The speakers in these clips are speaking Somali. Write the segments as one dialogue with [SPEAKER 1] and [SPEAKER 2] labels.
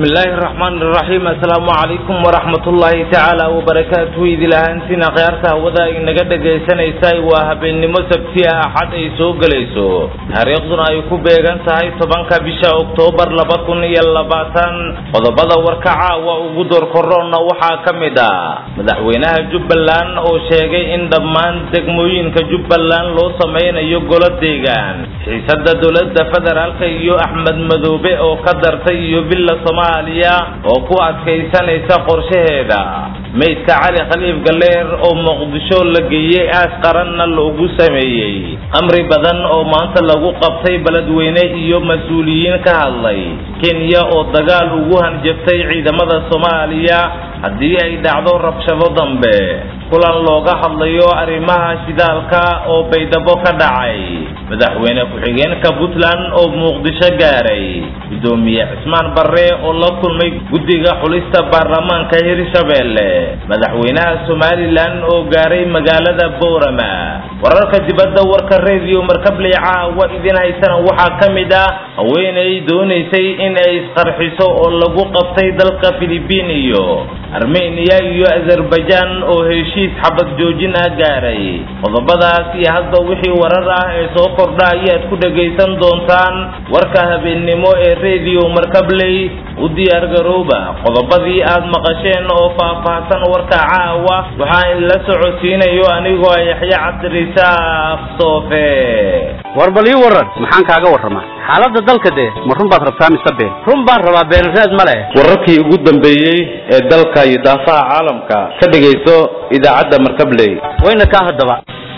[SPEAKER 1] bismi illaahi araxmaan iraxiim assalaamu calaykum waraxmatullaahi tacaala wabarakaatuhu idilahaantina khiyaarta hawada inaga dhagaysanaysay waa habeennimo sabti ah axad ay soo gelayso taariikhduna ay ku beegan tahay tobanka bisha oktoobar laba kun iyo labaatan qodobada warka caawa ugu doorkoroonna waxaa ka mid ah madaxweynaha jubbaland oo sheegay in dhammaan degmooyinka jubbaland loo samaynayo golo deegaan xiisada dowladda federaalka iyo axmed madoobe oo ka dartay iyo villa soomaaliya oo ku adkaysanaysa qorshaheeda meydka cali khaliif galeer oo muqdisho la geeyey aas qaranna loogu sameeyey amri badan oo maanta lagu qabtay beledweyne iyo mas-uuliyiin ka hadlay kenya oo dagaal ugu hanjabtay ciidamada soomaaliya haddii ay dhacdo rabshado dambe kulan looga hadlayo arrimaha shidaalka oo baydhabo ka dhacay madaxweyne ku-xigeenka puntland oo muqdisho gaaray gudoomiye cismaan barre oo la kulmay guddiga xulista baarlamaanka hirshabeelle madaxweynaha somalilan oo gaaray magaalada boorama wararka dibadda warka redio markabley caawa idin haysana waxaa ka mid ah haweenay doonaysay in ay isqarxiso oo lagu qabtay dalka filibiin iyo armeniya iyo azerbaijan oo heshiis xabad joojin ah gaaray qodobadaas iyo hadba wixii warar ah ee soo kordha ayaad ku dhagaysan doontaan warka habeennimo ee redio markabley u diyaargarooba qodobadii aad maqasheen oo faahfaahsan warka caawa waxaa inla socodsiinayo anigoo yaxya cabdirisaaq soofe
[SPEAKER 2] war bal ii waran maxaan kaaga warramaa xaaladda dalka dee ma run baad rabtaa mise been run baan rabaa beenraad ma leh
[SPEAKER 1] wararkii ugu dambeeyey ee dalka iyo daafaha caalamka ka dhegayso idaacadda markabley
[SPEAKER 2] wayna kaa haddaba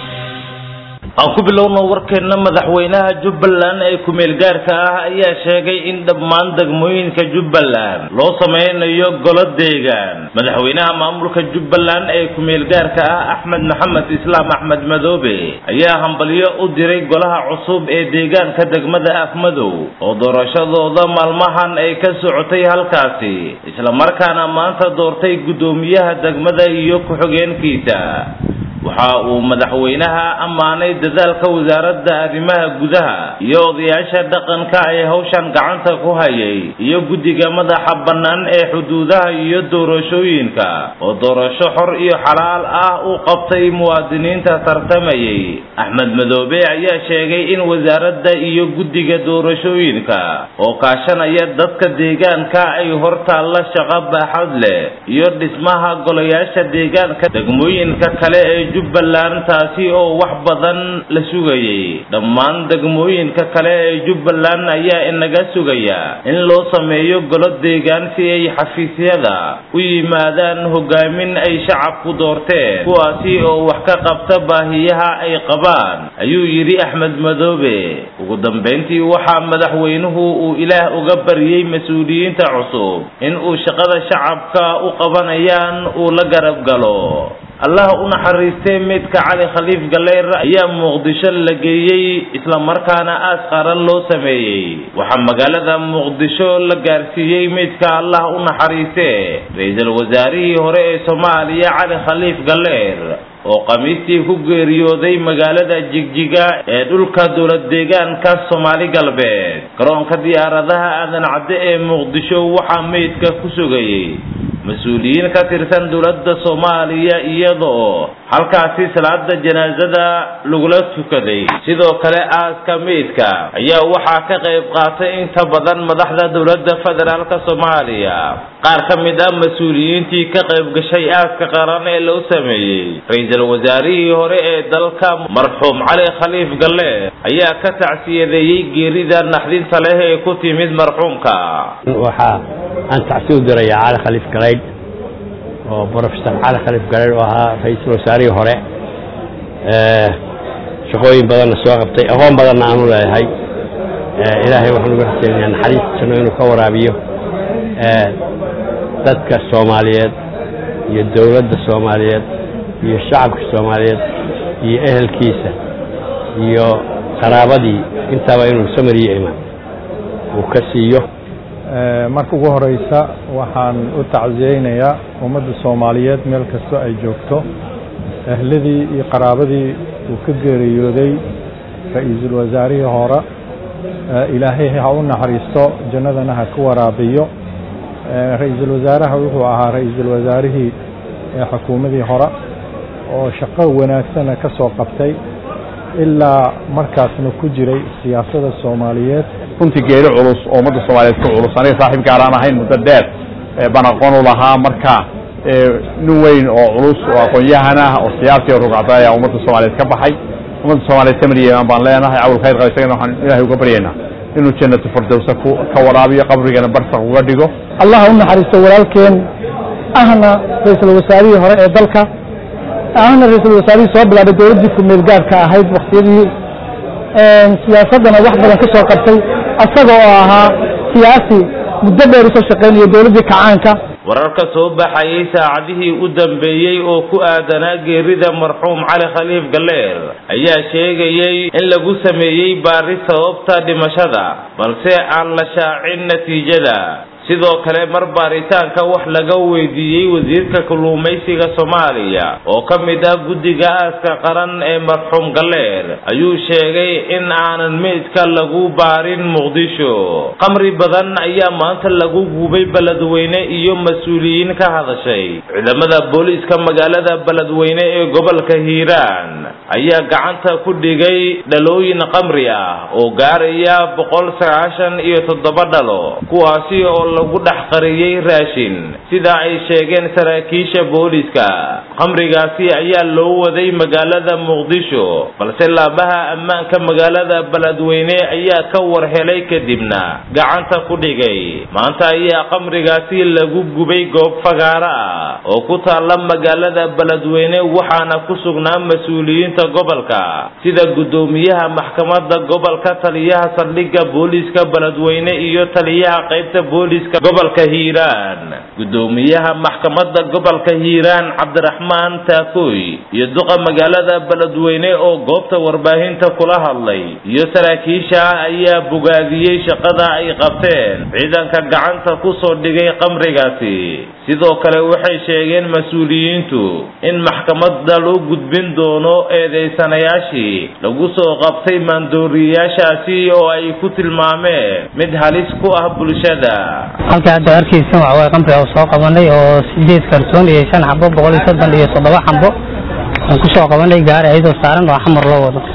[SPEAKER 1] aan ku bilowno warkeenna madaxweynaha jubbaland ee ku-meel gaarka ah ayaa sheegay in dhammaan degmooyinka jubbaland loo sameynayo golo deegaan madaxweynaha maamulka jubbaland ee ku-meel gaarka ah axmed maxamed islaam axmed madoobe ayaa hambalyo u diray golaha cusub ee deegaanka degmada afmadow oo doorashadooda maalmahan ay ka socotay halkaasi islamarkaana maanta doortay guddoomiyaha degmada iyo ku-xigeenkiisa waxa uu madaxweynaha ammaanay dadaalka wasaaradda arrimaha gudaha iyo odayaasha dhaqanka ee hawshan gacanta ku hayay iyo guddiga madaxa bannaan ee xuduudaha iyo doorashooyinka oo doorasho xor iyo xalaal ah u qabtay muwaadiniinta tartamayay axmed madoobe ayaa sheegay in wasaaradda iyo guddiga doorashooyinka oo kaashanaya dadka deegaanka ay hortaalla shaqo baaxad leh iyo dhismaha golayaasha deegaanka degmooyinka kale ee jubbaland taasi oo wax badan la sugayay dhammaan degmooyinka kale ee jubbaland ayaa inaga sugaya in loo sameeyo golo deegaan si ay xafiisyada u yimaadaan hogaamin ay shacabku doorteen kuwaasi oo wax ka qabta baahiyaha ay qabaan ayuu yidhi axmed madoobe ugu dambayntii waxaa madaxweynuhu uu ilaah uga baryey mas-uuliyiinta cusub in uu shaqada shacabka u qabanayaan uu la garab galo allah u naxariistay meydka cali khaliif galeer ayaa muqdisho la geeyey islamarkaana aas qaran loo sameeyey waxaa magaalada muqdisho la gaarsiiyey meydka allah u naxariiste ra-iisul wasaarihii hore ee soomaaliya cali khaliif galeer oo khamiistii ku geeriyooday magaalada jigjiga ee dhulka dowlad deegaanka soomaali galbeed garoonka diyaaradaha aadan cadde ee muqdisho waxaa meydka ku sugayey mas-uuliyiin ka tirsan dowladda soomaaliya iyadoo halkaasi salaada janaasada lagula tukaday sidoo kale aaska meydka ayaa waxaa ka qayb qaatay inta badan madaxda dowladda federaalka soomaaliya qaar ka mid ah mas-uuliyiintii ka qayb gashay aaska qaran ee loo sameeyey ra-iisul wasaarihii hore ee dalka marxuum cali khaliif galle ayaa ka tacsiyadeeyey geerida naxdinta leh ee ku timid marxuumka
[SPEAKER 3] waxaa aan tacsi u diraya cali khaliif galeydh oo brofesor cali khaliif galeydh oo ahaa ra-iisul wasaarihii hore shaqooyin badanna soo qabtay aqoon badanna aanu leeyahay ilaahay waxaan uga rajaynaya naxariistiisano inuu ka waraabiyo dadka soomaaliyeed iyo dowladda soomaaliyeed iyo shacabka soomaaliyeed iyo ehelkiisa iyo qaraabadii intaaba inuu samariyo imaan uu ka siiyo
[SPEAKER 4] marka ugu horeysa waxaan u tacsiyeynayaa ummadda soomaaliyeed meel kastoo ay joogto ehladii iyo qaraabadii uu ka geeriyooday ra-iisul wasaarihii hore ilaahay ha u naxariisto jannadana ha ka waraabiyo ra-iisul wasaaraha wuxuu ahaa ra-iisul wasaarihii xukuumadii hore oo shaqo wanaagsana ka soo qabtay ilaa markaasna ku jiray siyaasada soomaaliyeed
[SPEAKER 5] runtii geeri culus oo ummadda soomaaliyeed ku culus aniga saaxiib gaaraan ahayn muddo dheer baan aqoon u lahaa marka nin weyn oo culus oo aqoon-yahan ah oo siyaasi oo rugcda ayaa ummadda soomaaliyeed ka baxay ummadda soomaaliyeed samir yeeman baan leenahay cawl khayr qaba isagana waxaan ilaahay uga baryaynaa inuu jannatu firdowsa ku ka waraabiyo qabrigana barsaq uga dhigo
[SPEAKER 6] allah u naxariisto walaalkeen ahna ra-iisul wasaarihii hore ee dalka ahna ra-iisul wasaarihii soo bilaabay dowladdii ku-meel gaarka ahayd waktiyadii siyaasaddana wax badan ka soo qabtay asaga oo ahaa siyaasi muddo dheer usoo shaqaynaya dowladdii kacaanka
[SPEAKER 1] wararka soo baxayay saacadihii u dambeeyey oo ku aadanaa geerida marxuum cali khaliif galleer ayaa sheegayay in lagu sameeyey baari sababta dhimashada balse aan la shaacin natiijada sidoo kale mar baaritaanka wax laga weydiiyey wasiirka kalluumaysiga soomaaliya oo ka mid ah guddiga aaska qaran ee marxuum galleer ayuu sheegay in aanan meydka lagu baarin muqdisho qamri badan ayaa maanta lagu gubay beledweyne iyo mas-uuliyiin ka hadashay ciidamada booliiska magaalada beledweyne ee gobolka hiiraan ayaa gacanta ku dhigay dhalooyin qamri ah oo gaaraya boqol sagaashan iyo toddoba dhalo kuwaasi oo lagu dhex qariyey raashin sida ay sheegeen saraakiisha booliiska qamrigaasi ayaa loo waday magaalada muqdisho balse laabaha ammaanka magaalada beledweyne ayaa ka war helay kadibna gacanta ku dhigay maanta ayaa qamrigaasi lagu gubay goob fagaaro ah oo ku taalla magaalada beledweyne waxaana ku sugnaa mas-uuliyiinta gobolka sida guddoomiyaha maxkamadda gobolka taliyaha saldhigga booliiska beledweyne iyo taliyaha qaybta booliiska gobolka hiiraan guddoomiyaha maxkamadda gobolka hiiraan cabdiraxmaan taakoy iyo duqa magaalada beledweyne oo goobta warbaahinta kula hadlay iyo saraakiisha ayaa bogaadiyey shaqada ay qabteen ciidanka gacanta ku soo dhigay qamrigaasi sidoo kale waxay sheegeen mas-uuliyiintu in maxkamadda loo gudbin doono eedaysanayaashii lagu soo qabtay maandooriyayaashaasi oo ay ku tilmaameen mid halis ku ah bulshada
[SPEAKER 7] halka hadda arkaysan waxa waye qamriga oo soo qabanay oo sideed kartoon iyo shan xabo boqol iyo soddon iyo toddoba xabo aan ku soo qabanay gaari ayadoo saaran oo xamar loo wado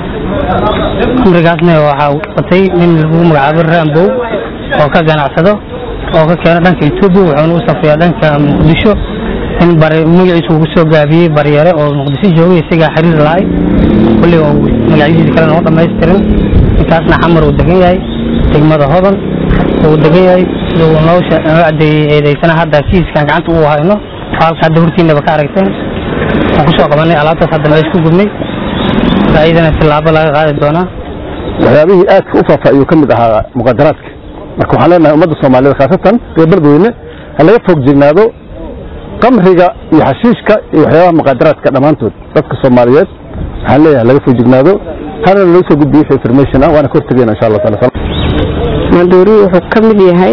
[SPEAKER 7] qamrigaasna waxaa watay nin lagu magacaabo rambow oo ka ganacsado oo ka keeno dhanka etoobiya wuxuuna u safriyaa dhanka muqdisho in bari magaciisu ugu soo gaabiyey baryare oo muqdisho joogay isagaa xiriir lahay kulli oo magacyadiisa kale noo dhamaystirin ninkaasna xamar uu degan yahay degmada hodan uu degan yahay sida uu noo cadeeyey eedaysana hadda kiiskan gacanta uu hayno halka hadda hortiinaba ka aragteen waan kusoo qabanay alaabtaas hadda meesha ku gubnay ayadana tilaabo laga qaadi doonaa
[SPEAKER 8] waxyaabihii aadka u faafa ayuu ka mid ahaa muqadaraadka marka waxaan leenahay ummadda soomaaliyeed khaasatan reer beledweyne ha laga foog jignaado qamriga iyo xashiishka iyo waxyaabaha muqadaraadka dhammaantood dadka soomaaliyeed waxaan leeyahay laga foog jignaado hana loo soo gudbiyo wixii information ah waana ka hortagayna insha allah taala
[SPEAKER 9] maandooriyu wuxuu ka mid yahay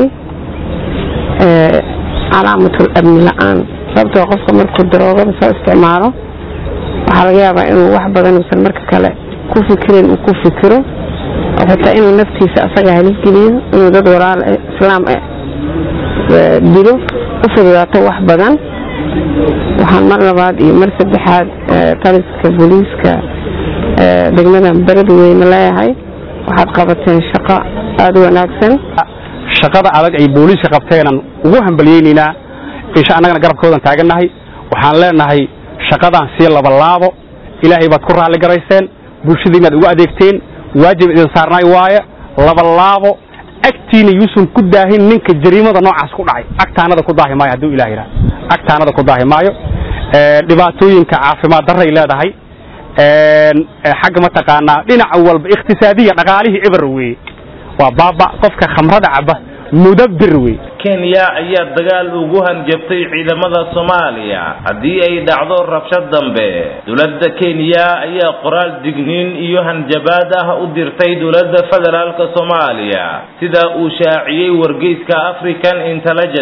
[SPEAKER 9] calaamatul amni la-aan sababtoo qofka markuu daroogada soo isticmaalo waxaa laga yaabaa inuu wax badan uusan marka kale ku fikirin uu ku fikiro oo xitaa inuu naftiisa asaga halisgeliyo inuu dad walaal islaam dilo u fududaato wax badan waxaan mar labaad iyo mar saddexaad taliska booliiska degmada beledweyne leeyahay waxaad qabateen shaqo aada u wanaagsan
[SPEAKER 2] shaqada adag ay booliiska qabteenan ugu hambalyeynaynaa insha annagana garabkoodan taagannahay waxaan leenahay shaqadan sii labalaabo ilaahay baad ku raalli garayseen bulshadiinaad ugu adeegteen waajib idin saarnaay waaye labalaabo agtiina yuusan ku daahin ninka jariimada noocaas ku dhacay agtaanada ku daahi maayo hadduu ilah yidhaha agtaanada ku daahi maayo dhibaatooyinka caafimaad darray leedahay xagga mataqaanaa dhinaca walba ikhtisaadiya dhaqaalihii cibar weeye waa baaba qofka khamrada caba mudabbir wey
[SPEAKER 1] kenya ayaa dagaal ugu hanjabtay ciidamada soomaaliya haddii ay dhacdo rabshad dambe dowladda kenya ayaa qoraal digniin iyo hanjabaad ah u dirtay dowladda federaalka soomaaliya sida uu shaaciyey wargeyska african intelligence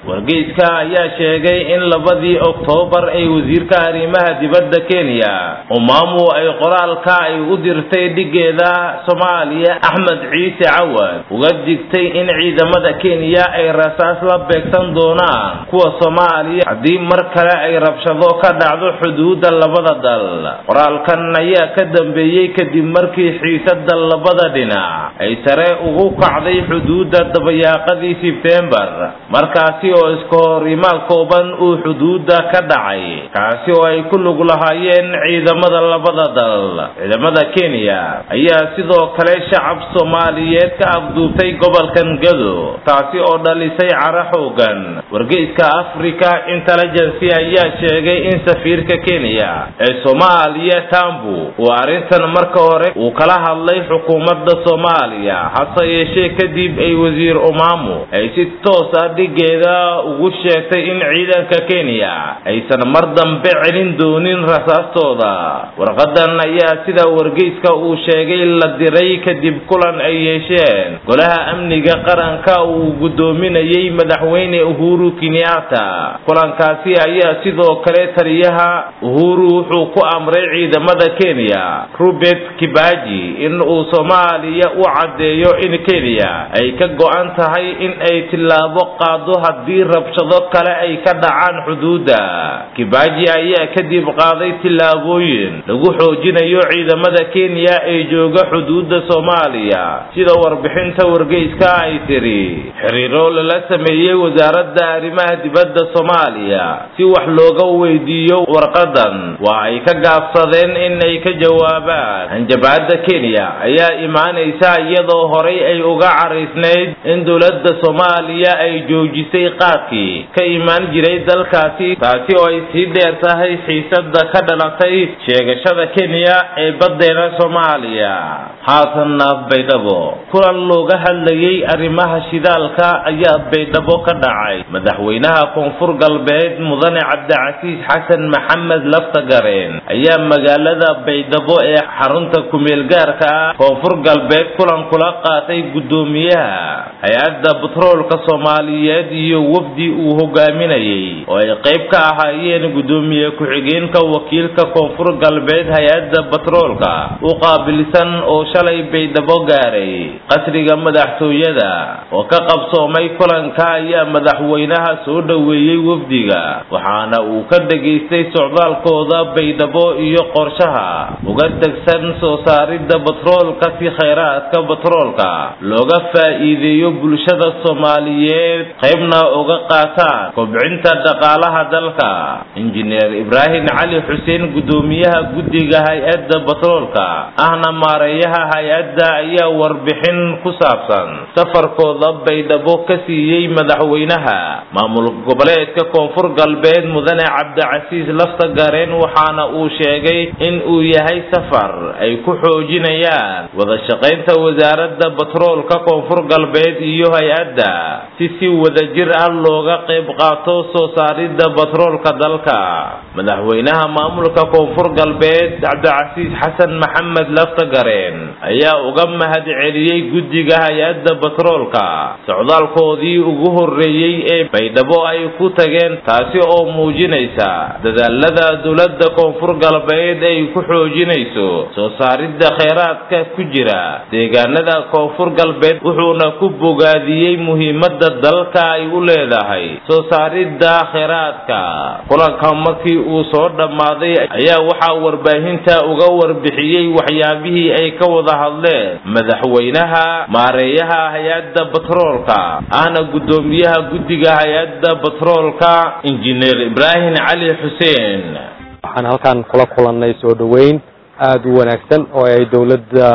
[SPEAKER 1] wargeyska ayaa sheegay in labadii oktoobar ay wasiirka arrimaha dibadda kenya umaamu ay qoraalka ay u dirtay dhigeeda soomaaliya axmed ciise cawad uga digtay in ciidamada kenya ay rasaas la beegsan doonaan kuwa soomaaliya haddii mar kale ay rabshado ka dhacdo xuduudda labada dal qoraalkan ayaa ka dambeeyey kadib markii xiisada labada dhinac ay sare ugu kacday xuduudda dabayaaqadii sebtembar markaasi oo iska horimaal kooban uu xuduudda ka dhacay kaasi oo ay ku lug lahaayeen ciidamada labada dal ciidamada kenya ayaa sidoo kale shacab soomaaliyeed ka afduubtay gobolkan gado taasi oo dhalisay cara xoogan wargeyska africa intelligency ayaa sheegay in safiirka kenya ee soomaaliya tambu uu arrintan marka hore uu kala hadlay xukuumadda soomaaliya hase yeeshee kadib ay wasiir umaamu ay si toos ah dhigeeda ugu sheegtay in ciidanka kenya aysan mar dambe celin doonin rasaastooda warqadan ayaa sida wargeyska uu sheegay la diray kadib kulan ay yeesheen golaha amniga qaranka uu guddoominayey madaxweyne uhuru kenyatta kulankaasi ayaa sidoo kale taliyaha uhuru wuxuu ku amray ciidamada kenya robert kibaji in uu soomaaliya u caddeeyo in kenya ay ka go-an tahay in ay tillaabo qaado haddii rabshado kale ay ka dhacaan xuduudda kibaji ayaa kadib qaaday tillaabooyin lagu xoojinayo ciidamada kenya ee jooga xuduudda soomaaliya sida warbixinta wargeyska ay tiri xiriiro lala sameeyey wasaaradda arrimaha dibadda soomaaliya si wax looga weydiiyo warqadan waa ay ka gaabsadeen in ay ka jawaabaan hanjabaadda kenya ayaa imaanaysa iyadoo horay ay uga caraysnayd in dowladda soomaaliya ay joojisay qaadkii ka imaan jiray dalkaasi taasi oo ay sii dheer tahay xiisada ka dhalatay sheegashada kenya ee baddeena soomaaliya haatanna baydhabo kulan looga hadlayey arrimaha shidaalka ayaa baydhabo ka dhacay madaxweynaha koonfur galbeed mudane cabdicasiis xasan maxamed laftagareen ayaa magaalada baydhabo ee xarunta kumeelgaarka ah koonfur galbeed kulan kula qaatay guddoomiyaha hay-adda batroolka soomaaliyeed iyo wafdi uu hogaaminayey oo ay qayb ka ahaayeen guddoomiye ku-xigeenka wakiilka koonfur galbeed hay-adda batroolka u qaabilsan oo shalay baydhabo gaaray qasriga madaxtooyada oo ka qabsoomay kulanka ayaa madaxweynaha soo dhoweeyey wafdiga waxaana uu ka dhegaystay socdaalkooda baydhabo iyo qorshaha uga tegsan soo saaridda batroolka si khayraadka batroolka looga faa'iideeyo bulshada soomaaliyeed qaybna uga qaataan kobcinta dhaqaalaha dalka injineer ibraahim cali xuseen guddoomiyaha guddiga hay-adda batroolka ahna maareeyaha hay-adda ayaa warbixin ku saabsan safarkooda baydhabo ka siiyey madaxweynaha maamul goboleedka koonfur galbeed mudane cabdicasiis laftagareen waxaana uu sheegay in uu yahay safar ay ku xoojinayaan wada shaqaynta wasaaradda batroolka koonfur galbeed iyo hay-adda si si wadajir ah looga qayb qaato soo saaridda batroolka dalka madaxweynaha maamulka koonfur galbeed cabdicasiis xasan maxamed laftagareen ayaa uga mahad celiyey guddiga hay-adda batroolka socdaalkoodii ugu horreeyey ee baydhabo ay ku tageen taasi oo muujinaysa dadaalada dowladda koonfur galbeed ay ku xoojinayso soo saaridda kheyraadka ku jira deegaanada koonfur galbeed wuxuuna ku bogaadiyey muhiimadda dalka ay u leedahay soo saaridda kheyraadka kulanka markii uu soo dhammaaday ayaa waxaa warbaahinta uga warbixiyey waxyaabihii ay ka wada hadleen madaxweynaha maareeyaha hay-adda batroolka ahna guddoomiyaha guddiga hay-adda batroolka injineer ibraahim cali xuseen
[SPEAKER 10] waxaan halkan kula kulannay soo dhoweyn aada u wanaagsan oo ay dowladda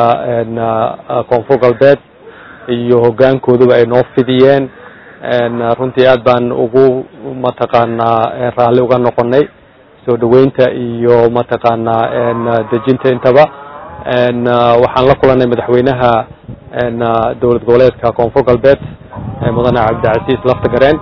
[SPEAKER 10] koonfur galbeed iyo hoggaankooduba ay noo fidiyeen runtii aad baan ugu mataqaanaa raalli uga noqonay soo dhoweynta iyo mataqaanaa dejinta intaba waxaan la kulanay madaxweynaha dowlad goboleedka koonfur galbeed mudane cabdicasiis laftagareen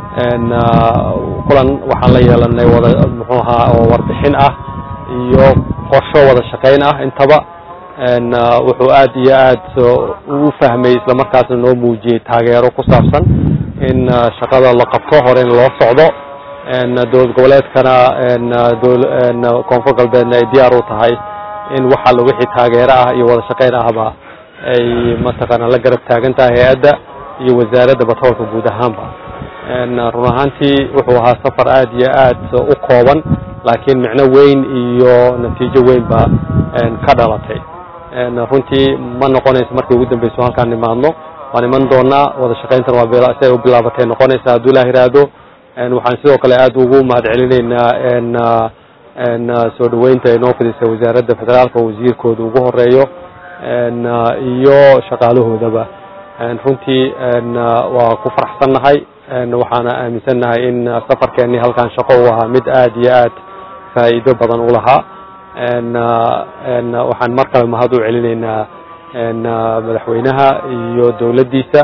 [SPEAKER 10] kulan waxaan la yeelanay wada muxuu ahaa oo warbixin ah iyo qorsho wada shaqayn ah intaba wuxuu aad iyo aad u fahmay islamarkaasna noo muujiyey taageero ku saabsan in shaqada la qabto hore in loo socdo dowlad goboleedkana koonfur galbeedna ay diyaar u tahay in waxa la wixii taageero ah iyo wada shaqayn ahba ay mataqaana la garab taagan tahay hay-adda iyo wasaaradda batroolka guud ahaanba run ahaantii wuxuu ahaa safar aad iyo aad u kooban laakiin micno weyn iyo natiijo weynba ka dhalatay runtii ma noqonayso markii ugu dambeyso halkaan nimaadno waan iman doonaa wada shaqayntan waa siay u bilaabatay noqonaysa hadduu ilah iraahdo waxaan sidoo kale aad ugu mahad celinaynaa soo dhaweynta ay noo fidisay wasaaradda federaalka wasiirkooda ugu horeeyo iyo shaqaalahoodaba runtii waa ku faraxsannahay waxaana aaminsannahay in safarkeennii halkaan shaqo u ahaa mid aad iyo aad faa'iido badan u lahaa waxaan mar kale mahad u celinaynaa madaxweynaha iyo dowladdiisa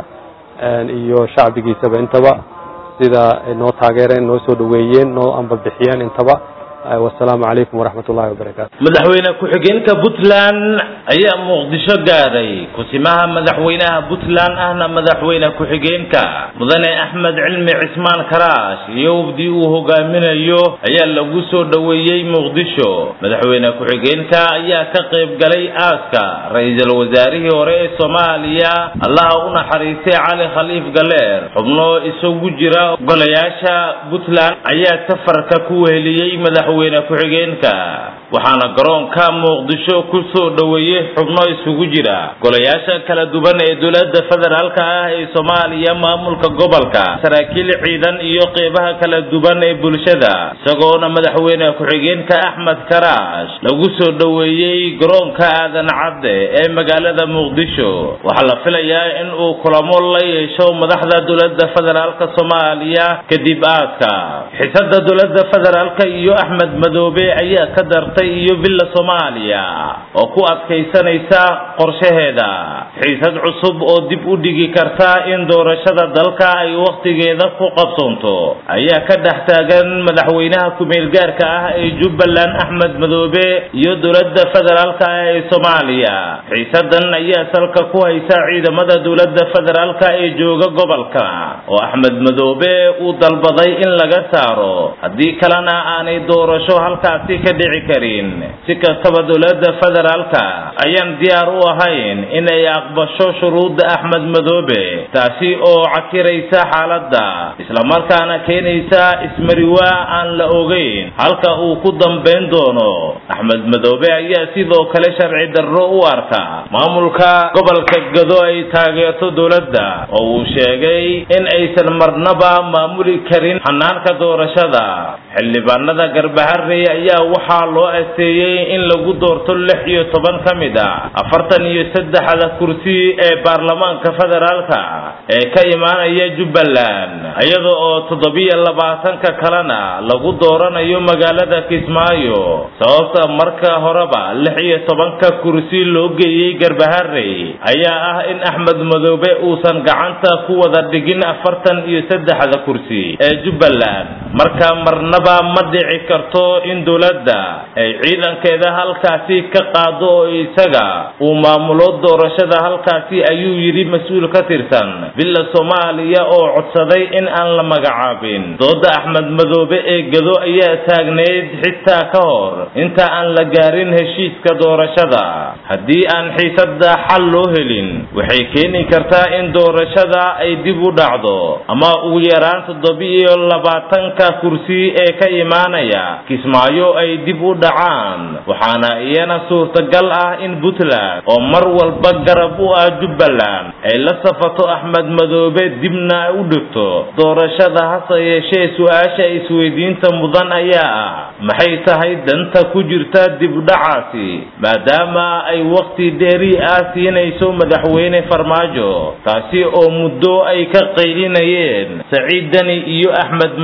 [SPEAKER 10] iyo shacbigiisaba intaba sida ay noo taageereen noo soo dhaweeyeen noo ambabixiyeen intaba wasalaamu calaykum waraxmat ullahi wabarakaatu
[SPEAKER 1] madaxweyne ku-xigeenka puntland ayaa muqdisho gaadhay kusimaha madaxweynaha puntland ahna madaxweyne ku-xigeenka mudane axmed cilmi cismaan karaash iyo wafdi uu hogaaminayo ayaa lagu soo dhoweeyey muqdisho madaxweyne ku-xigeenka ayaa ka qayb galay aaska ra-iisul wasaarihii hore ee soomaaliya allaha u naxariistay cali khaliif galeer xubno isugu jira golayaasha puntland ayaa safarka ku weheliyey madax madaxweyne ku-xigeenka waxaana garoonka muqdisho ku soo dhoweeyey xubno isugu jira golayaasha kala duwan ee dowladda federaalka ah ee soomaaliya maamulka gobolka saraakiil ciidan iyo qeybaha kala duwan ee bulshada isagoona madaxweyne ku-xigeenka axmed karaash lagu soo dhoweeyey garoonka aadan cadde ee magaalada muqdisho waxaa la filayaa in uu kulamo la yeesho madaxda dowladda federaalka soomaaliya kadib aaska xisada dowladda federaalka iyo axmed madoobe ayaa ka dartay iyo villa soomaaliya oo ku adkaysanaysa qorshaheeda xiisad cusub oo dib u dhigi karta in doorashada dalka ay wakhtigeeda ku qabsoonto ayaa ka dhex taagan madaxweynaha ku-meelgaarka ah ee jubbaland axmed madoobe iyo dowladda federaalka ah ee soomaaliya xiisadan ayaa salka ku haysa ciidamada dowladda federaalka ee jooga gobolka oo axmed madoobe uu dalbaday in laga saaro haddii kalena aanay doorasho halkaasi ka dhici karin si kastaba dowladda federaalka ayaan diyaar u ahayn inay aqbasho shuruudda axmed madoobe taasi oo cakiraysa xaaladda islamarkaana keenaysa ismariwaa aan la ogeyn halka uu ku dambayn doono axmed madoobe ayaa sidoo kale sharci darro u arka maamulka gobolka gado ay taageerto dowladda oo uu sheegay in aysan marnaba maamuli karin xanaanka doorashada xildhibaanada garbaharey ayaa waxaa loo asteeyey in lagu doorto lix iyo toban ka mid a afartan iyo saddexda kursi ee baarlamaanka federaalka ee ka imaanaya jubbaland iyada oo toddobiyo labaatanka kalena lagu dooranayo magaalada kismaayo sababta marka horeba lix iyo tobanka kursi loo geeyey garbaharey ayaa ah in axmed madoobe uusan gacanta ku wada dhigin afartan iyo saddexda kursi ee jubbaland marka marnaba ma dhici karto in dowladda ay ciidankeeda halkaasi ka qaado oo isaga uu maamulo doorashada halkaasi ayuu yidhi mas-uul ka tirsan villa soomaaliya oo codsaday in aan la magacaabin dooda axmed madoobe ee gado ayaa taagneyd xitaa ka hor inta aan la gaarin heshiiska doorashada haddii aan xiisada xal loo helin waxay keeni kartaa in doorashada ay dib u dhacdo ama ugu yaraan toddobiyo labaatanka kursi ee ka imaanaya kismaayo ay dib u dhacaan waxaana iyana suurtagal ah in puntland oo mar walba garab u ah jubbaland ay la safato axmed madoobe dibna u dhigto doorashada hase yeeshee su-aasha isweydiinta mudan ayaa ah maxay tahay danta ku jirta dibdhacaasi maadaama ay wakhti dheeri ah siinayso madaxweyne farmaajo taasi oo muddo ay ka qaylinayeen saciid dani iyo axmed madoobe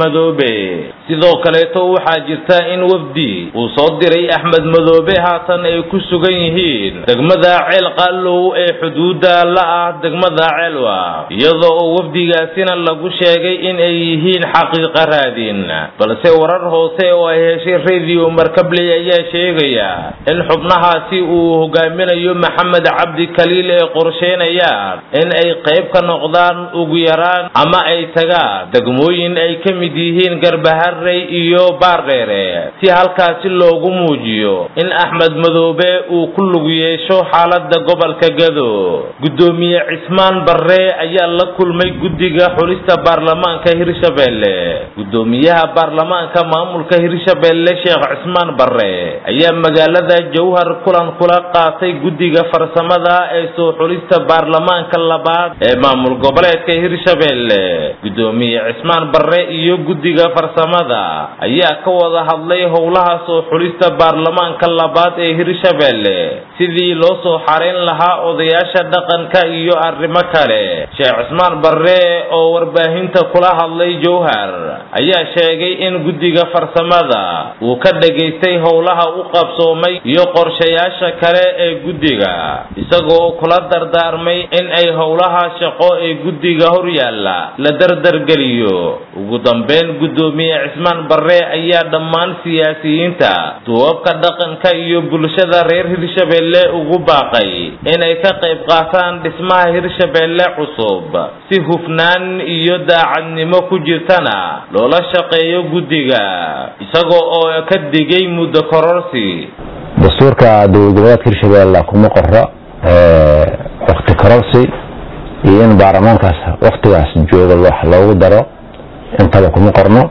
[SPEAKER 1] biixi sidoo kaleeto waxaa jirta in wafdi uu soo diray axmed madoobe haatan ay ku sugan yihiin degmada ceel qallow ee xuduudda la ah degmada ceelwa iyadoo oo wafdigaasina lagu sheegay in ay yihiin xaqiiqa raadin balse warar hoose oo ay heshay radio markabley ayaa sheegaya in xubnahaasi uu hogaaminayo maxamed cabdi kaliil ee qorsheynayaan in ay qayb ka noqdaan ugu yaraan ama ay tagaan degmooyin ay ka mid yihiin garbaharey iyo baardheere si halkaasi loogu muujiyo in axmed madoobe uu ku lug yeesho xaalada gobolka gado gudoomiye cismaan barre ayaa la kulmay guddiga xulista baarlamaanka hirshabelle gudoomiyaha baarlamaanka maamulka hirshabelle sheekh cismaan barre ayaa magaalada jowhar kulan kula qaatay guddiga farsamada ee soo xulista baarlamaanka labaad ee maamul goboleedka hirshabelle gudoomiye cismaan barre iyo guddiga farsamada ayaa ka wada hadlay howlaha soo xulista baarlamaanka labaad ee hirshabelle sidii loo soo xarayn lahaa odayaasha dhaqanka iyo arrimo kale sheekh cismaan barre oo warbaahinta kula hadlay jowhar ayaa sheegay in guddiga farsamada uu ka dhagaystay howlaha u qabsoomay iyo qorshayaasha kale ee guddiga isagoo kula dardaarmay in ay howlaha shaqo ee guddiga horyaalla la dardargeliyo ugu dambeyn gudoomiye cismaan barre ayaa dhammaan siyaasiyiinta duwabka dhaqanka iyo bulshada reer hirshabelle ugu baaqay inay ka qayb qaataan dhismaha hirshabelle cusub si hufnaan iyo daacadnimo ku jirtana loola shaqeeyo guddiga isagoo oo ka digay muddo kororsi
[SPEAKER 11] dastuurka dowlad goboleedka hirshabelle kuma qoro wakti kororsi iyo in baarlamaankaas waktigaas jooga wax loogu daro intaba kuma qorno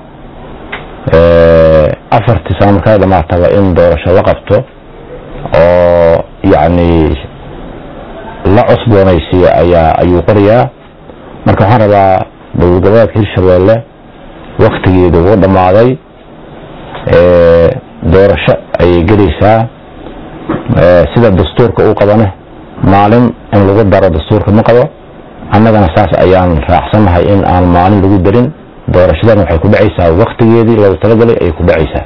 [SPEAKER 11] afartii sano markaa dhamaataba in doorasho la qabto oo yacni la cusboonaysiiyo ayaa ayuu qorayaa marka waxaan rabaa dowlad goboleedka hirshabelle waktigeedu ugu dhammaaday doorasho ayay gelaysaa sida dastuurka uu qabane maalin in lagu daro dastuurka ma qabo annagana saas ayaan raacsannahay in aan maalin lagu darin doorashadan waxay ku dhacaysaa waktigeedii loogu talagalay ayay ku dhacaysaa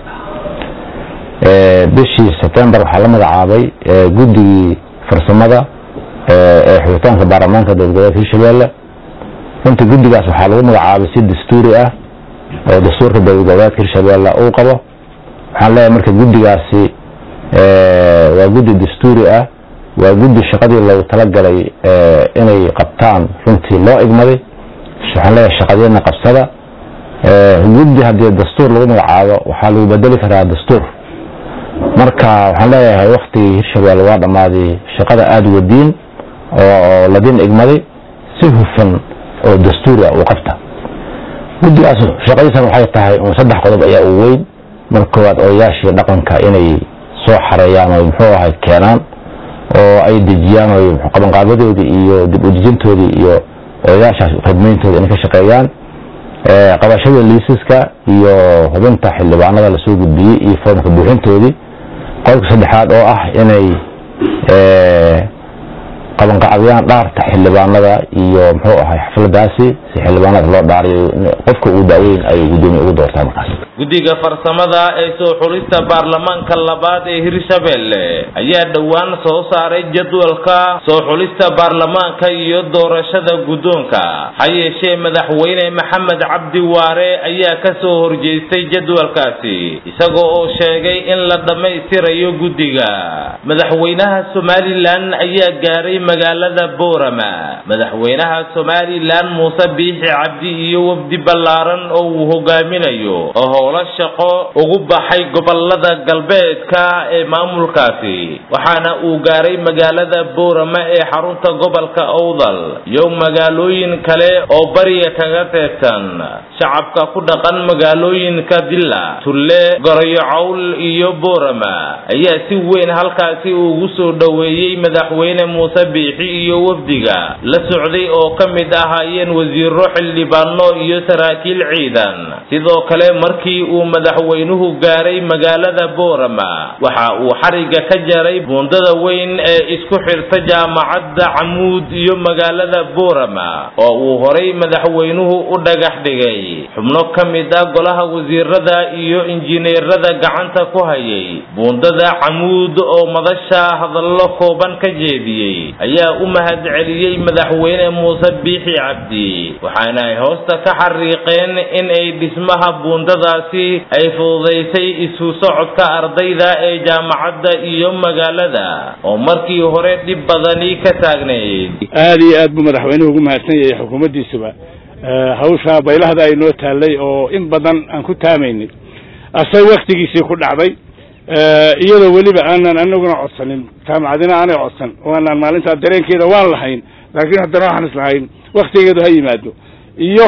[SPEAKER 11] bishii sebtembar waxaa la magacaabay guddigii farsamada ee xubitaanka baarlamaanka dowlad goboleedka hirshabelle runtii guddigaas waxaa lagu magacaabay si dastuuri ah oo dastuurka dowlad goboleedka hirshabelle uu qabo waxaan leeyahay marka guddigaasi waa guddi dastuuri ah waa guddi shaqadii loogu talagalay inay qabtaan runtii loo igmaday waxaan leeyahay shaqadeedna qabsada guddi haddii dastuur lagu magacaabo waxaa lagu bedeli karaa dastuur marka waxaan leeyahay waktigii hirshabelle waa dhammaaday shaqada aada wadiin oo ladin igmaday si hufan oo dastuuri ah uu qabta guddigaas shaqadiisan waxay tahay saddex qodob ayaa u weyn marka koowaad odayaashii dhaqanka inay soo xareeyaan oo muxuu ahay keenaan oo ay dejiyaan oo qabanqaabadoodii iyo dib udejintoodii iyo odayaashaas khidmayntooda inay ka shaqeeyaan qabashada liisaska iyo hubinta xildhibaanada lasoo gudbiyey iyo foomka buuxintoodii qodobka saddexaad oo ah inay qabanqacdiyaan dhaarta xildhibaanada iyo muxuu ahay xafladaasi si xildhibaanada loo dhaariyo qofka uu daaweyn ay gudoomiye ugu doortaa markaas
[SPEAKER 1] guddiga farsamada ee soo xulista baarlamaanka labaad ee hirshabelle ayaa dhowaan soo saaray jadwalka soo xulista baarlamaanka iyo doorashada guddoonka ha yeeshee madaxweyne maxamed cabdi waare ayaa ka soo horjeestay jadwalkaasi isagoo oo sheegay in la dhammaystirayo guddiga madaxweynaha somalilan ayaa gaaray magaalada boorama madaxweynaha somalilan muuse biixi cabdi iyo wafdi ballaaran oo uu hogaaminayo oo howlo shaqo ugu baxay gobolada galbeedka ee maamulkaasi waxaana uu gaaray magaalada boorama ee xarunta gobolka owdal iyo magaalooyin kale oo bariga kaga teegsan shacabka ku dhaqan magaalooyinka dilla tulle gorayo cawl iyo boorama ayaa si weyn halkaasi ugu soo dhoweeyey madaxweyne muuse biixi iyo wafdiga la socday oo ka mid ahaayeen wasiiro xildhibaano iyo saraakiil ciidan sidoo kale markii uu madaxweynuhu gaaray magaalada boorama waxa uu xariga ka jaray buundada weyn ee isku xirta jaamacadda camuud iyo magaalada boorama oo uu horay madaxweynuhu u dhagax dhigay xubno ka mid ah golaha wasiirada iyo injineerada gacanta ku hayay buundada camuud oo madasha hadallo kooban ka jeediyey ayaa u mahadceliyey madaxweyne muuse biixi cabdi waxaana ay hoosta ka xariiqeen in ay dhismaha buundadaasi ay fududaysay isu socodka ardayda ee jaamacadda iyo magaalada oo markii hore dhib badani ka taagnayd
[SPEAKER 12] aad iyo aad buu madaxweynuhu ugu mahadsan yahay xukuumaddiisuba hawsha baylahda ay noo taallay oo in badan aan ku taamaynay asay waktigiisii ku dhacday iyadoo weliba aanan anaguna codsanin jaamacadina aanay codsan waanaan maalintaa dareenkeeda waan lahayn laakiin haddana waxaan is lahayn waktigeedu ha yimaado iyo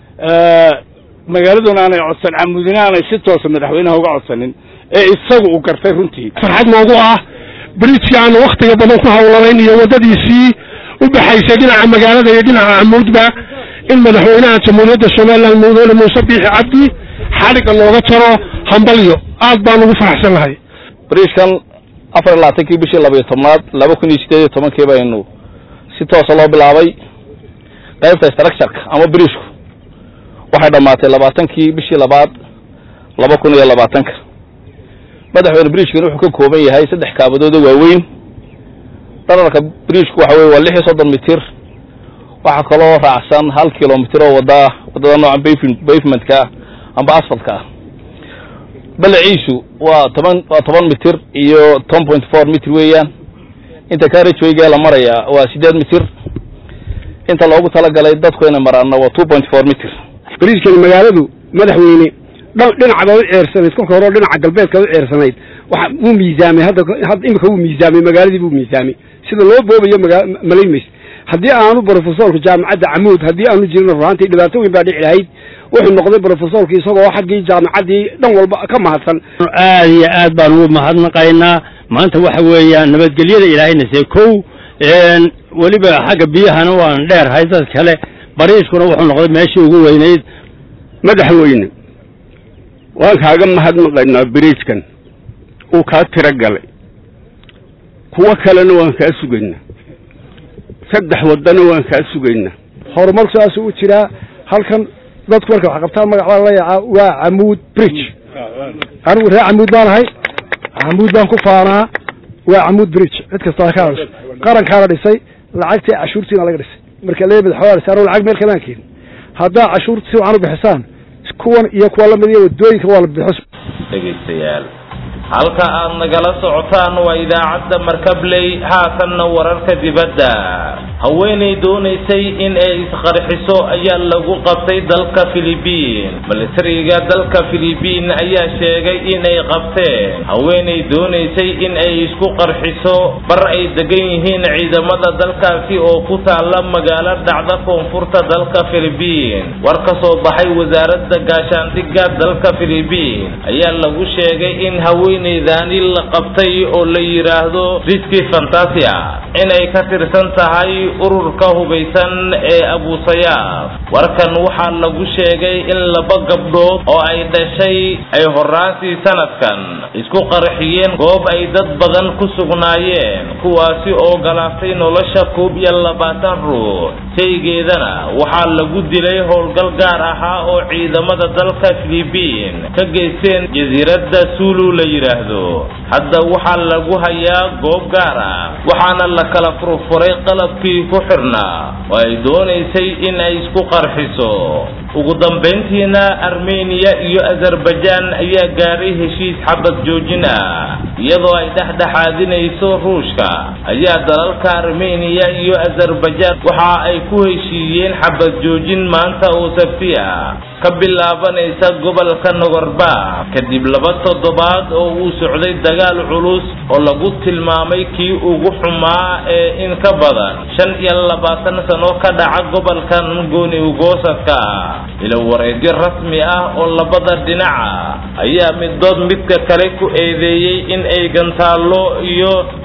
[SPEAKER 12] magaaladuna aanay codsan camudina aanay si toosa madaxweynaha uga codsanin ee isagu uu gartay runtii
[SPEAKER 13] farxad noogu ah bridjkii aanu waktiga badan ku hawlanayn iyo waddadiisii u baxaysay dhinaca magaalada iyo dhinaca camuudba in madaxweynaha jamhuuriyadda somalilan mudane muuse biixi cabdi xadhigga nooga jaro hambalyo aad baan ugu faraxsan lahay
[SPEAKER 14] bridjkan afar iyo labaatankii bishii labayo tobnaad laba kun iyo sideed iyo tobankii baynu si toosa loo bilaabay qaybta structureka ama bridjku waxay dhammaatay labaatankii bishii labaad laba kun iyo labaatanka madaxweyne bridjkan wuxuu ka kooban yahay saddex kaabadooda waaweyn dhararka bridjku waxa weye waa lix iyo soddon mitir waxaa kaloo raacsan hal kilomitir oo wada waddada noocan bavementka amba asfaltka ah balaciisu waa toban waa toban mitir iyo ten point four mitir weeyaan inta carriagewayga la marayaa waa siddeed mitir inta loogu talagalay dadku inay maraanna waa two point four mitir
[SPEAKER 13] bridjkani magaaladu madaxweyne dhinaca u ceersanayd kolka hore dhinaca galbeedka u ceersanayd waxa wuu miisaamay hadda imika wuu miisaamay magaaladii buu miisaamay sida loo boobayo malaymays haddii aanu brofesorka jaamacadda camuud haddii aanu jirin ruhaantii dhibaato weyn baa dhici lahayd wuxuu noqday brofesorki isagoo xaggii jaamacaddii dhan walba ka mahadsan
[SPEAKER 3] aad iyo aad baan ugu mahadnaqaynaa maanta waxa weeyaan nabadgelyada ilaahayna see kow weliba xagga biyahana waan dheerhay dad kale bariiskuna wuxuu noqday meeshii ugu weynayd
[SPEAKER 15] madaxweyne waan kaaga mahadnaqaynaa biriijkan uu kaa tiro galay kuwo kalena waan kaa sugaynaa saddex waddana waan kaa sugaynaa
[SPEAKER 6] horumarku saasuu u jiraa halkan dadku marka wax qabtaan magac baa la yacaa waa camuud bridge anigu reer camuud baan ahay camuud baan ku faanaa waa camuud bridge cid kastaa ka hadasho qarankaana dhisay lacagtii cashuurtiina laga dhisay marka lee madaxweyne dhisay anigu lacag meel kamaan keenin haddaa cashuurta si wacan u bixisaan kuwan iyo kuwa lamid iyo wadooyinka waa la bixis
[SPEAKER 1] dhegaystayaal halka aad nagala socotaan waa idaacadda markabley haatanna wararka dibadda haweenay doonaysay in ay isqarxiso ayaa lagu qabtay dalka filibiin milatariga dalka filibiin ayaa sheegay inay qabteen haweenay doonaysay in ay isku qarxiso bar ay degan yihiin ciidamada dalkaasi oo ku taala magaalo dhacda koonfurta dalka filibiin war ka soo baxay wasaaradda gaashaandhigga dalka filibiin ayaa lagu sheegay in haweenaydaani la qabtay oo la yidhaahdo riski fantasia inay ka tirsan tahay ururka hubaysan ee abusayaaf warkan waxaa lagu sheegay in laba gabdhood oo ay dhashay ay horaansii sanadkan isku qarxiyeen goob ay dad badan ku sugnaayeen kuwaasi oo galaaftay nolosha koob iyo labaatan ruux shaygeedana waxaa lagu dilay howlgal gaar ahaa oo ciidamada dalka filibiin ka geysteen jasiiradda sulu la yidhaahdo hadda waxaa lagu hayaa goob gaar ah waxaana la kala furfuray qalabkii ku xirnaa oo ay doonaysay in ay isku qarxiso ugu dambayntiina armeniya iyo azerbaijaan ayaa gaaray heshiis xabad joojin ah iyadoo ay dhexdhexaadinayso ruushka ayaa dalalka armeniya iyo azerbaijaan waxa ay ku heshiiyeen xabad joojin maanta oo sabti ah ka bilaabanaysa gobolka nogorba kadib laba toddobaad oo uu socday dagaal culus oo lagu tilmaamay kii ugu xumaa ee in ka badan shan iyo labaatan sano ka dhaca gobolkan gooni ugoosadka ilo wareedyo rasmi ah oo labada dhinaca ayaa midood midka kale ku eedeeyey in ay gantaallo iyo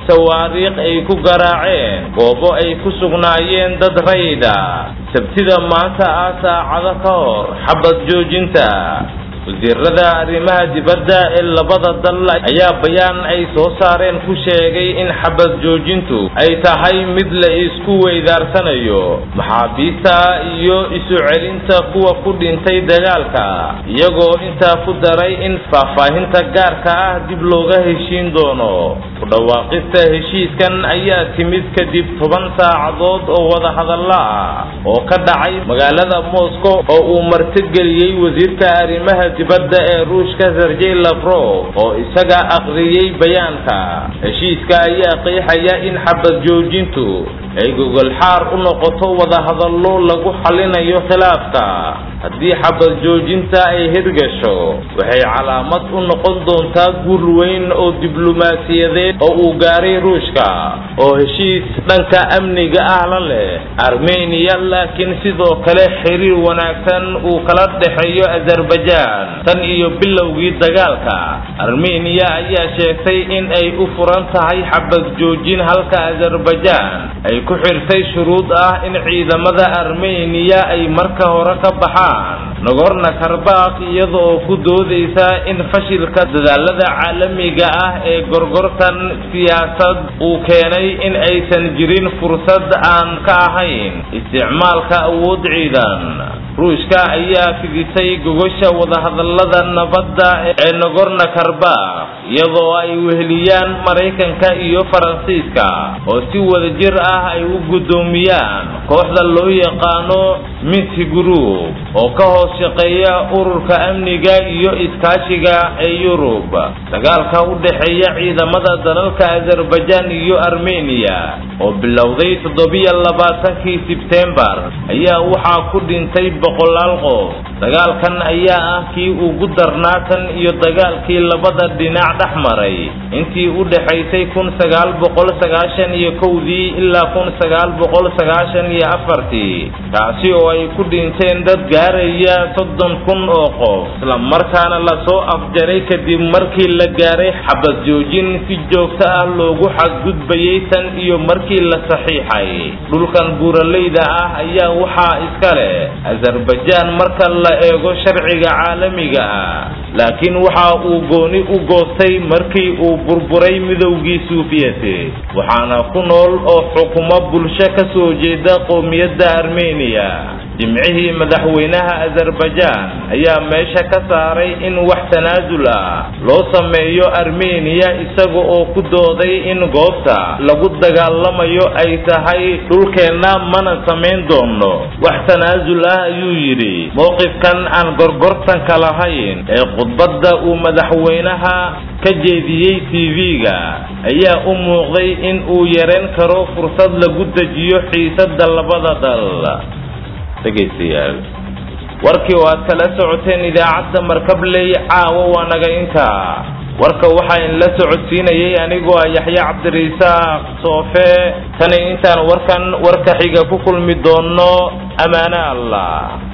[SPEAKER 1] sawaariikh ay ku garaaceen goobo ay ku sugnaayeen dad rayda sabtida maanta ah saacado ka hor xabad joojinta wasiirada arrimaha dibadda ee labada dal ayaa bayaan ay soo saareen ku sheegay in xabad joojintu ay tahay mid la isku weydaarsanayo maxaabiista iyo isu celinta kuwa ku dhintay dagaalka iyagoo intaa ku daray in faahfaahinta gaarka ah dib looga heshiin doono ku dhawaaqista heshiiskan ayaa timid kadib toban saacadood oo wadahadalla ah oo ka dhacay magaalada moscow oo uu martigeliyey wasiirka arrimaha dibadda ee ruushka sergey lavrov oo isaga akhriyey bayaanka heshiiska ayaa qeexaya in xabad joojintu ay gogol xaar u noqoto wadahadallo lagu xalinayo khilaafka haddii xabad joojinta ay hirgasho waxay calaamad u noqon doontaa guul weyn oo diblomaasiyadeed oo uu gaaray ruushka oo heshiis dhanka amniga ah la leh armeniya laakiin sidoo kale xiriir wanaagsan uu kala dhexeeyo azerbaijan tan iyo bilowgii dagaalka armeniya ayaa sheegtay in ay u furan tahay xabad joojin halka azerbaijan ay ku xirtay shuruud ah in ciidamada armeniya ay marka hore ka baxaan nagorno karbakh iyada oo ku doodaysa in fashilka dadaalada caalamiga ah ee gorgortan siyaasad uu keenay in aysan jirin fursad aan ka ahayn isticmaalka awood ciidan ruushka ayaa fidisay gogosha wadahadallada nabadda ee nagorno karbakh iyadoo ay weheliyaan maraykanka iyo faransiiska oo si wadajir ah ay u guddoomiyaan kooxda loo yaqaano minty group oo ka hoos shaqeeya ururka amniga iyo iskaashiga ee yurub dagaalka u dhexeeya ciidamada dalalka azerbaijan iyo armeniya oo bilowday toddobiyo labaatankii sebtembar ayaa waxaa ku dhintay boqolaal qof dagaalkan ayaa ah kii ugu darnaa tan iyo dagaalkii labada dhinac dhex maray intii u dhexaysay kun sagaal boqol sagaashan iyo kowdii ilaa kun sagaal boqol sagaashan iyo afartii kaasi oo ay ku dhinteen dad gaaraya soddon kun oo qof isla markaana lasoo afjaray kadib markii la gaaray xabad joojin si joogto ah loogu xadgudbayay tan iyo markii la saxiixay dhulkan buuraleyda ah ayaa waxaa iska leh azerbaijan marka la eego sharciga caalamiga ah laakiin waxa uu gooni u goostay markii uu burburay midowgii suufiyeti waxaana ku nool oo xukumo bulsho ka soo jeeda qowmiyadda armeniya jimcihii madaxweynaha azerbaijan ayaa meesha ka saaray in wax tanaasul ah loo sameeyo armeniya isaga oo ku dooday in goobta lagu dagaalamayo ay tahay dhulkeenna mana samayn doono wax tanaasul ah ayuu yidhi mowqifkan aan gorgortanka lahayn ee khudbadda uu madaxweynaha ka jeediyey tv-ga ayaa u muuqday in uu yareen karo fursad lagu dejiyo xiisadda labada dal dhegaystayaal warkii oo aad kala socoteen idaacadda markabley caawa waa naga intaa warka waxaa in la socodsiinayay anigoo ah yaxye cabdirisaaq soofe tani intaan warkan warka xiga ku kulmi doono ammaane allah